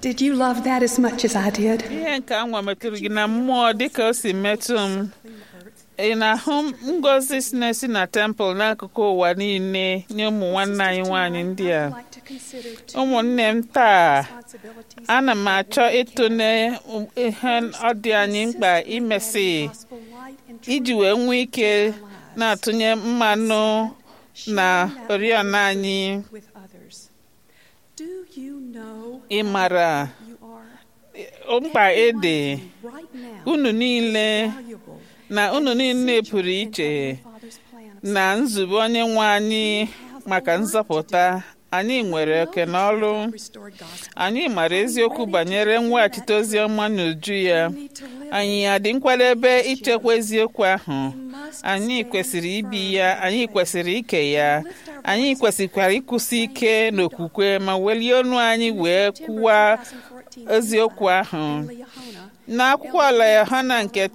Did you love that as much as I did? ihe nke anwa metụrụ gị na mmụọ dịka o si metụ m ị na-ahụ ngozi si na-esi na tempụl n'akụkụ ụwa niile nye ụmụ nwanne anyị nwaanyị ndị a I'd like to consider two ụmụnne m taa responsibilities ana m achọ ịtụle ihe ọ dị anyị mkpa imesi gospel light and iji wee nwee ike na-atụnye mmanụ na oriọna anyị with others. Do you know ị mara you are mkpa ede right now unu niile valuable na unu niile pụrụ iche Father's plan of na nzube onye nwe anyị maka nzọpụta anyị nwere oke n'ọrụ restored gospel? anyị mara eziokwu banyere mweghachite ozi ọma n'uju ya We need to live anyị adị nkwadebe ichekwa eziokwu ahụ must anyị stand kwesịrị ibi firm ya in anyị faith. kwesịrị ike ya Lift our anyị voices kwesịkwara ịkwụsị ike n'okwukwe ma welie ọnụ anyị wee September kwuwa 2014 eziokwu ahụ in Leahona, n'akwụkwọ ala yohana nke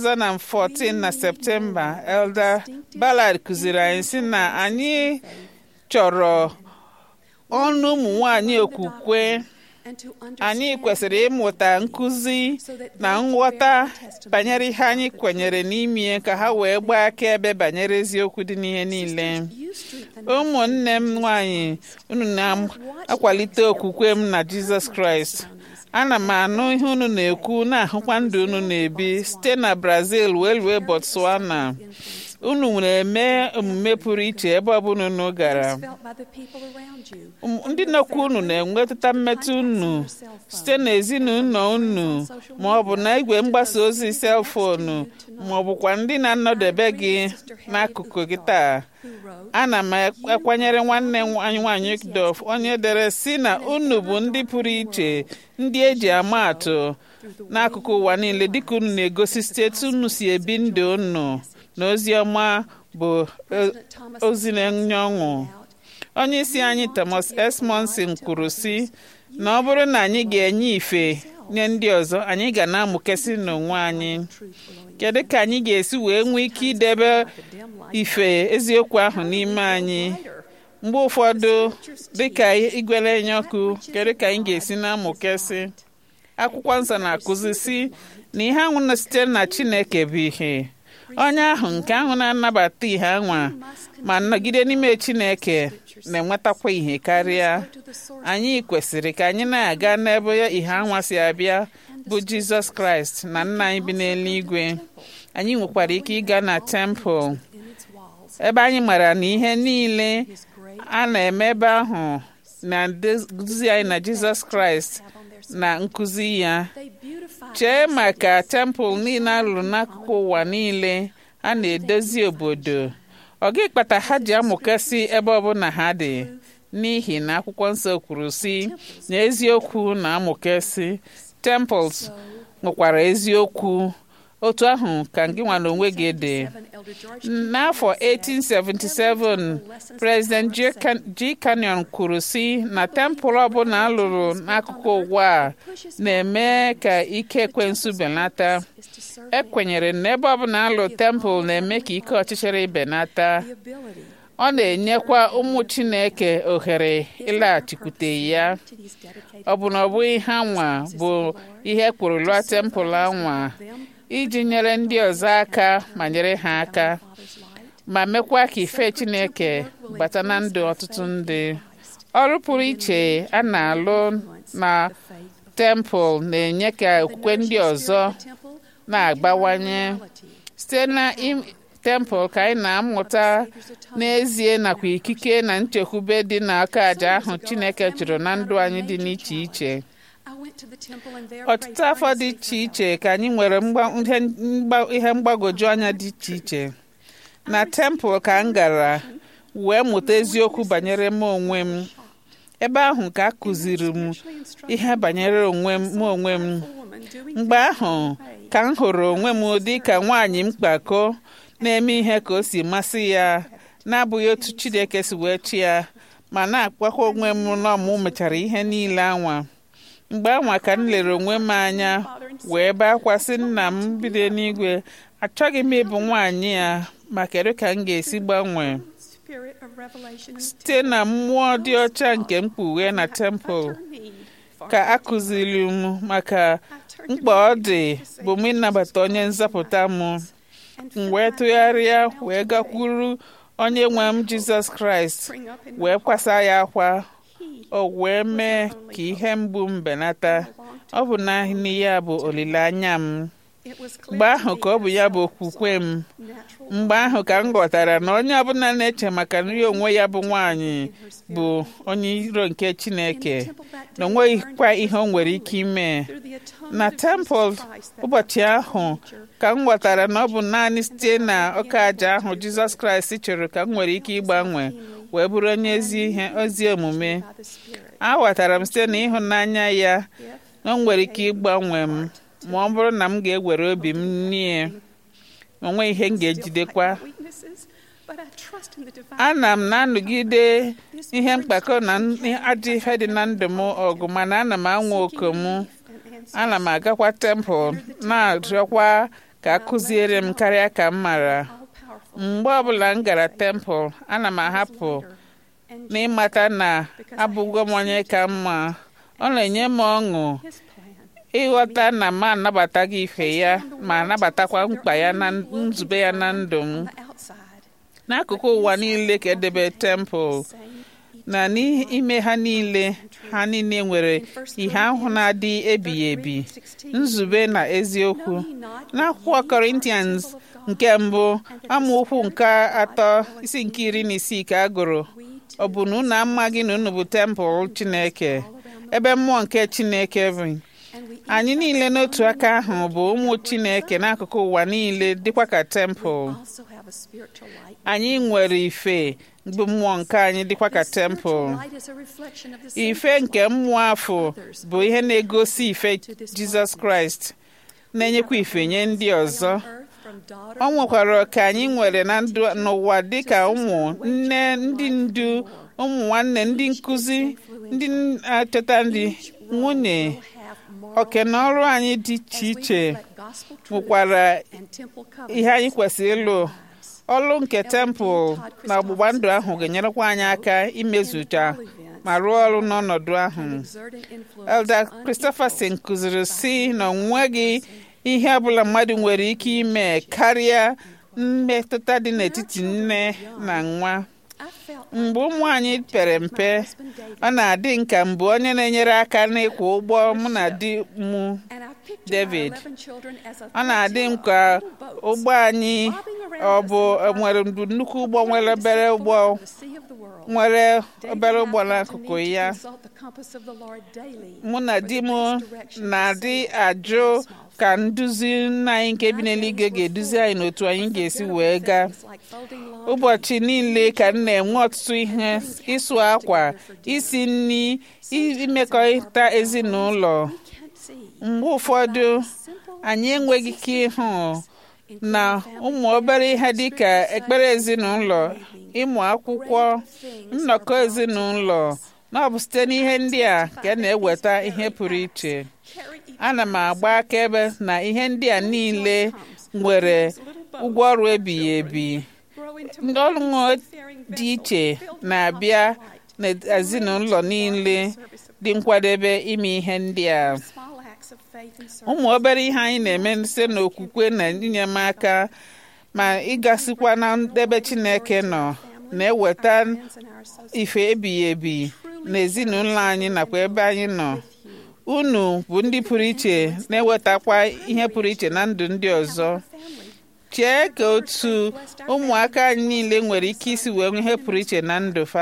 2014 na septemba elder ballard kụziri anyị sị na anyị chọrọ ọnụ ụmụ nwanyị okwukwe and to anyị understand kwesịrị ịmụta nkụzi na nghọta banyere ihe anyị kwenyere n'ime ka ha wee gbaa akaebe banyere eziokwu dị n'ihe niile you strengthen ụmụnne m nwanyị unu na-akwalite okwukwe m na jizọs kraịst ana m anụ ihe unu na-ekwu na-ahụkwa ndụ unu na-ebi site na brazil wee rue botswana unu na-eme omume pụrụ iche ebe ọbụla unu gara felt by the people around you. Um, ndị nọkwa unu na-enwetụta mmetụ unu site n'ezinụlọ unu ma ọ bụ na igwe mgbasa ozi selfonu ma ọ bụkwa ndị na-anọdebe gị n'akụkụ gị taa Who wrote, ana m akwanyere nwanne m anyị nwanyị Dof onye dere si na unu bụ ndị pụrụ iche ndị eji ama atụ n'akụkụ ụwa niile dịka unu na-egosi steeti unu si ebi ndụ unu na ozi ọma bụ eh, Thomas ozi na-enye ọṅụ onye isi anyị Thomas S. Monson kwuru sị na ọ bụrụ na anyị ga-enye ife nye ndị ọzọ anyị ga na-amụkesị n'onwe anyị kedu ka anyị ga-esi wee nwee ike idebe ife eziokwu ahụ n'ime anyị mgbe ụfọdụ dịka igwe na-enye ọkụ kedu ka anyị ga-esi na-amụkesị akwụkwọ nsọ na-akụzi sị na ihe ahụ na site na Chineke bụ ihe onye ahụ nke ahụ na-anabata ihe anwa ma nọgide n'ime Chineke na-enwetakwa ihe karịa anyị kwesịrị ka anyị na-aga n'ebe ihe anwa si abịa bụ Jizọs Kraịst na nna anyị bi n'eluigwe anyị nwekwara ike ịga na tempụl in its walls ebe anyị mara na ihe niile his great a na-eme ebe ahụ na-eduzi anyị na Jizọs Kraịst have on their na nkụzi ya They beautify chee maka tempụl niile a lụrụ n'akụkụ ụwa niile a na-edozi obodo ọ gị kpata ha ji amụkasị ebe ọbụla ha dị n'ihi na akwụkwọ nsọ kwuru si na eziokwu na amụkasị temples nwekwara eziokwu otu ahụ ka gị nwa na onwe gị dị Seven Elder George n'afọ 1877 President G. Can- G. Canyon kwuru si na tempụl ọbụla a lụrụ n'akụkụ ụwa a na-eme ka ike ekwensu belata is to serve ekwenyere na ebe ọbụla alụ tempụl na-eme ka ike ọchịchịrị benata the ability ọ na-enyekwa ụmụ Chineke ohere ịlaghachikwute ya to these dedicated ọ bụ na ọ bụghị ha nwa bụ ihe kwuru lụọ tempụl anwa them iji nyere ndị ọzọ aka ma nyere ha aka Father's light. ma mekwa ka ife Chineke bata na ndụ ọtụtụ ndị ọrụ pụrụ iche a na-alụ na Faith tempụl na-enye ka okwukwe ndị ọzọ temple na-agbawanye site na im- tempụl ka anyị na-amụta n'ezie nakwa ikike na nchekwube dị n'aka àjà ahụ Chineke chụrụ na ndụ anyị dị n'iche iche I went to the temple and there ọtụtụ afọ dị iche iche ka anyị nwere mgba- ihe mgba- ihe mgbagwoju anya dị iche iche na tempụl ka m gara wee mụta eziokwu banyere m onwe m ebe ahụ ka a kụziri m ihe banyere onwe m mụ onwe m mgbe ahụ ka m hụrụ onwe m dị ka nwaanyị mkpako na-eme ihe ka o si masị ya na-abụghị otu Chineke si wee chi ya ma na-akpakwa onwe m na ọmụ mechara ihe niile anwa mgbe anwa ka m lere onwe m anya wee bee akwa sị nna m bido n'igwe achọghị m ịbụ nwaanyị ya ma kedu ka m ga-esi gbanwee Spirit of revelation site na mmụọ dị ọcha nke mkpughe na tempụl ka a kụziri m maka mkpa ọ dị bụ m ịnabata onye nzọpụta m m wee tụgharịa wee gakwuru onye nwe m jizọs kraịst wee kwasa ya akwa o wee mee ka ihe mgbu m benata ọ bụ naanị ya bụ olileanya m mgbe ahụ ka ọ bụ ya bụ okwukwe m mgbe ahụ ka m ghọtara na onye ọbụla na-eche maka nri onwe ya bụ nwaanyị bụ onye iro nke chineke na o nweghịkwa ihe o nwere ike ime na tempụl ụbọchị ahụ ka m ghọtara na ọ bụ naanị site na ọka aja ahụ jizọs kraịst chọrọ ka m nwere ike ịgbanwe wee bụrụ onye ezi ihe ozi omume aghọtara m site na ịhụnanya ya na o nwere ike ịgbanwe m ma ọ bụrụ na m ga-ewere obi m nie onwe ihe m ga-ejidekwa ana m na-anọgide ihe mkpakọ na ajọ ihe dị na ndụ m ọgụ mana ana m anwa oku m ana m agakwa tempụl na-arịọkwa ka a kụziere m karịa ka m mara mgbe ọbụla m gara tempụl ana m ahapụ n'ịmata na abụgo m onye ka mma ọ na-enye m ọṅụ ịghọta na m anabataghị ife ya ma anabatakwa mkpa ya na nzube ya na ndụ m n'akụkụ ụwa niile ka edebe tempụl na n'ime ha niile ha niile nwere ihe ahụ na-adị ebighị ebi nzube na eziokwu n'akwụkwọ Corinthians nke mbụ amaokwu nke atọ isi nke iri na isii ka a gụrụ ọ bụ na unu amaghị na unu bụ tempụl Chineke ebe mmụọ nke Chineke bụ anyị niile n'otu aka ahụ bụ ụmụ Chineke n'akụkụ ụwa niile dịkwa ka tempụl anyị nwere ife bụ mmụọ nke anyị dịkwa ka tempụl ife nke mmụọ afọ bụ ihe na-egosi ife Jizọs Kraịst na-enyekwa ife nye ndị ọzọ ọ nwekwara ka anyị nwere na ndụ n'ụwa dịka ụmụ nne ndị ndu ụmụ nwanne ndị nkụzi ndị achọta ndị nwunye oke na ọrụ anyị dị iche iche bụkwara ihe anyị kwesịrị ịlụ ọrụ nke tempụl na ọgbụgba ndụ ahụ ga-enyerekwa anyị aka imezucha ma rụọ ọrụ n'ọnọdụ ahụ Elder Christopherson kụziri si na onweghị ihe ọbụla mmadụ nwere ike ime karịa mmetụta dị n'etiti nne na nwa mgbe ụmụ anyị pere mpe ọ na-adị nka mbụ onye na-enyere aka n'ịkwụ ụgbọ mụ na di m David ọ na-adị m ka ụgbọ anyị ọ bụ nwere nnukwu ụgbọ nwere obere ụgbọ nwere obere ụgbọ n'akụkụ ya mụ na di m na-adị ajụ ka nduzi nna anyị nke bi n'eluigwe ga-eduzi anyị n'otu anyị ga-esi wee gaa ụbọchị niile ka m na-enwe ọtụtụ ihe ịsụ akwa isi nri imekọrịta ezinụlọ mgbe ụfọdụ anyị enweghị ike ịhụ na ụmụ obere ihe dịka ekpere ezinụlọ ịmụ akwụkwọ nnọkọ ezinụlọ na ọ bụ site n'ihe ndị a ka na-eweta ihe pụrụ iche ana m agba akaebe na ihe ndị a niile nwere ụgwọ ọrụ ebighị ebi ndị ọrụ dị iche na-abịa n'ezinụlọ niile dị nkwadebe ime ihe ndị a ụmụ obere ihe anyị na-eme site n'okwukwe na inyemaka ma ịgasikwa na ebe Chineke nọ na-eweta ife ebighị ebi n'ezinụlọ anyị nakwa ebe anyị nọ unu bụ ndị pụrụ iche na-ewetakwa ihe pụrụ iche na ndụ ndị ọzọ chee ka otu ụmụaka anyị niile nwere ike isi wee ihe pụrụ iche na ndụ fa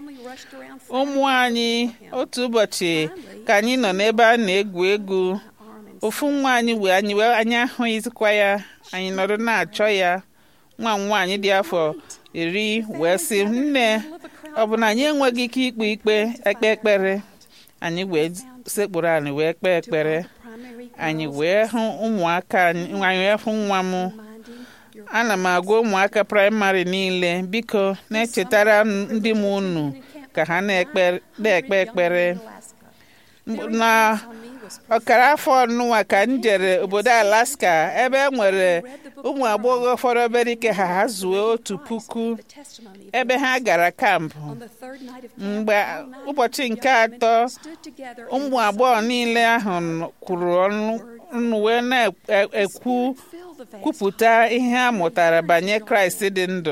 ụmụ anyị otu ụbọchị ka anyị nọ n'ebe a na-egwu egwu ofu nwa anyị wee anyị wee anyị ahụghịzikwa ya anyị nọrọ na-achọ ya nwa m nwaanyị dị afọ iri wee sị nne ọ bụ na anyị enweghị ike ikpe ikpe ekpe ekpere anyị wee sekpụrụ anyị wee kpee ekpere anyị wee hụ ụmụaka anyị wee hụ nwa m ana m agwa ụmụaka praịmarị niile biko na-echetara ndị m unu ka ha na-ekpe ekpere na ọkara afọ ọnụnwa ka m jere obodo alaska ebe e nwere ụmụ agbọghọ fọrọ obere ike ha ha zuo otu puku ebe ha gara kampụ mgbe ụbọchị nke atọ ụmụ agbọghọ niile ahụ kwuru ọnụ wee na-ekwu kwupụta ihe ha mụtara banyere kraịst dị ndụ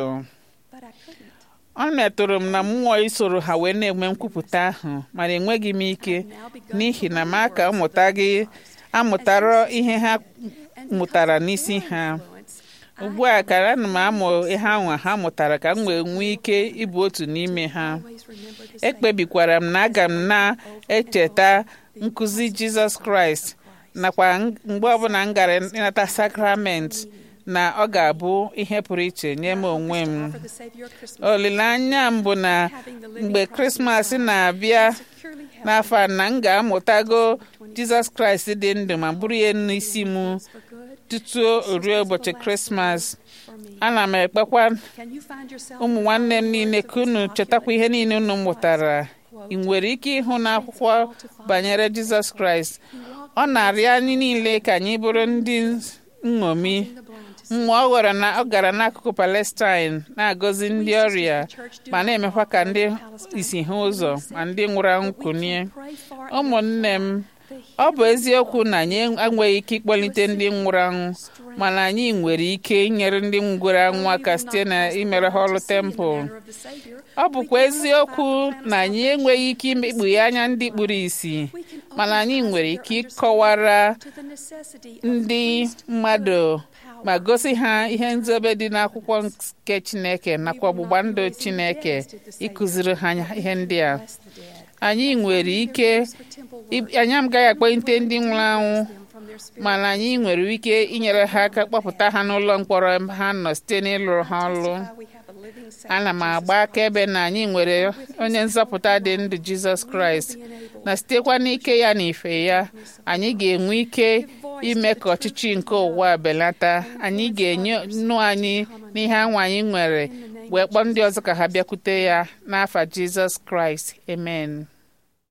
ọ metụrụ m na mmụọ isoro ha wee na-enwe nkwupụta ahụ mana enweghị m ike n'ihi na m aka mmụta gị amụtara ihe ha mụtara n'isi ha ugbu a ka ana m amụ ihe ahụ ha mụtara ka m wee nwee ike ịbụ otu n'ime ha ekpebikwara m na aga m na-echeta nkụzi jizọs kraịst nakwa mgbe ọbụla m gara ịnata sakramenti na ọ ga-abụ ihe pụrụ iche nye m onwe m olileanya m bụ na mgbe krismas na-abịa n'afọ a na m ga-amụtago jizọs kraịst dị ndụ ma bụrụ ya n'isi m tutu ruo ụbọchị krismas ana m ekpekwa ụmụ nwanne m niile ka unu chetakwa ihe niile unu mụtara ị nwere ike ịhụ n'akwụkwọ banyere jizọs kraịst ọ na-arịọ anyị niile ka anyị bụrụ ndị nṅomi mgbe ọ gwara na ọ gara n'akụkụ palestine na-agọzi ndị ọrịa ma na-emekwa ka ndị isi ha ụzọ ma ndị nwụrụ anwụ kunie ụmụnne m ọ bụ eziokwu na anyị enweghị ike ịkpọlite ndị nwụrụ anwụ mana anyị nwere ike inyere ndị nwụrụ anwụ aka site na imere ha ọrụ tempụl ọ bụkwa eziokwu na anyị enweghị ike ikpughe anya ndị kpuru ìsì mana anyị nwere ike ịkọwara ndị mmadụ ma gosi ha ihe nzobe dị n'akwụkwọ nke Chineke nakwa ọgbụgba ndụ Chineke ịkụziri ha ihe ndị a anyị nwere ike anyị agaghị akpọlite ndị nwụrụ anwụ mana anyị nwere ike inyere ha aka kpọpụta ha n'ụlọ mkpọrọ ha nọ site n'ịlụrụ ha ọrụ ana m agba akaebe na anyị nwere onye nzọpụta dị ndụ Jizọs Kraịst na sitekwa n'ike ya na ife ya anyị ga-enwe ike ime ka ọchịchị nke ụwa belata anyị ga-enye nnu anyị n'ihe anwa anyị nwere wee kpọọ ndị ọzọ ka ha bịakwute ya n'afa Jizọs Kraịst amen